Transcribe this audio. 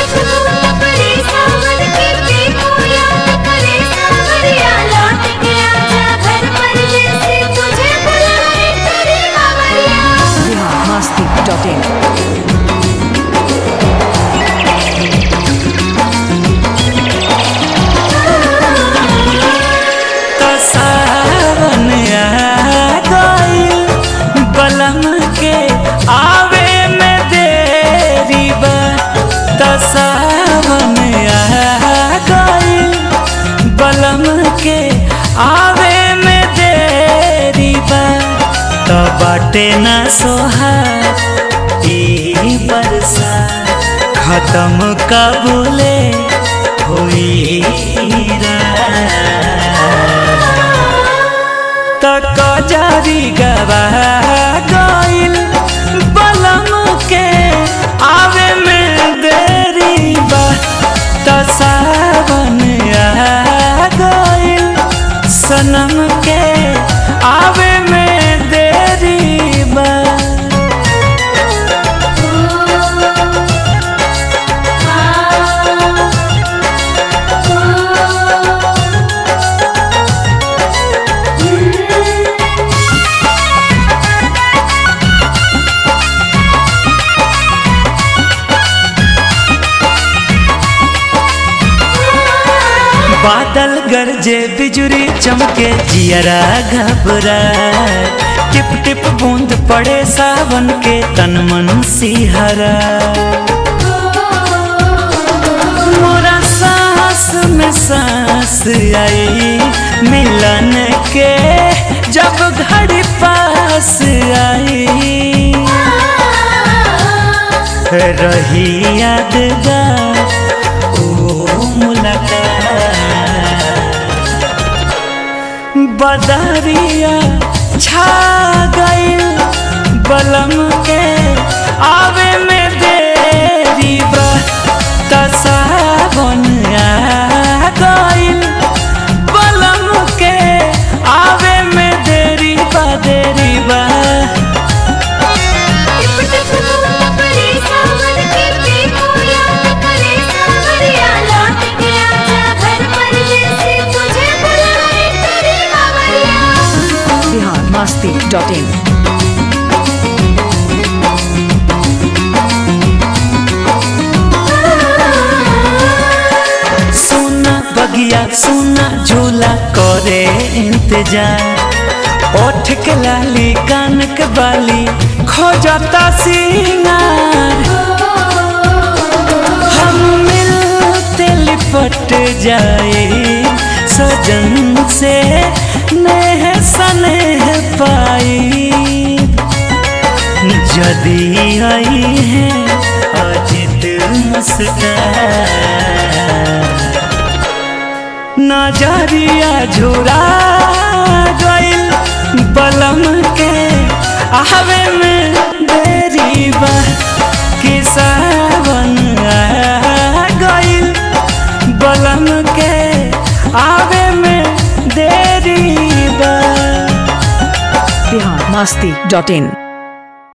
फूल परे सावन के देखो याद करे सावरिया लौट के आजा घर परदेसी तुझे बुलाए तेरी बावरिया biharmasti.in तो सावन आ गइल बलम के आवे में देरी बा तो सावन आ गइल बलम के आवे में देरी बा तो बाटे ना सोहा ई बरसा खत्म कबूले हुई तक जारी गवा गइल बलम के आवे में देरी बा त सावन आ गइल सनम के आवे में देरी बा बादल गरजे बिजुरी चमके जियरा घबरा टिप टिप बूंद पड़े सावन के तन मन सिहरा मोरा सांस में सांस आई मिलन के जब घड़ी पास आई रही यादगार ओ मुलाकात बदरिया छा गइल बलम के आवे में देरी बा त सावन आ गइल बलम के आवे में देरी बा देरी बा टिप टिप फूल परे सावन के देखो याद करे सावरिया लौट के आजा घर परदेसी तुझे बुलाए तेरी बावरिया biharmasti.in सुना बगिया सुना झूला करे इंतजार ओठ के लाली कान के बाली खोजता सिंगार हम मिलते लिपट जाए सजन से नेह सनेह पाई जदी आई है अजित मुस्कान नजरिया झुरा गइल बलम के आवे में देरी बा कि सावन आ गइल बलम के आवे में देरी बा biharmasti.in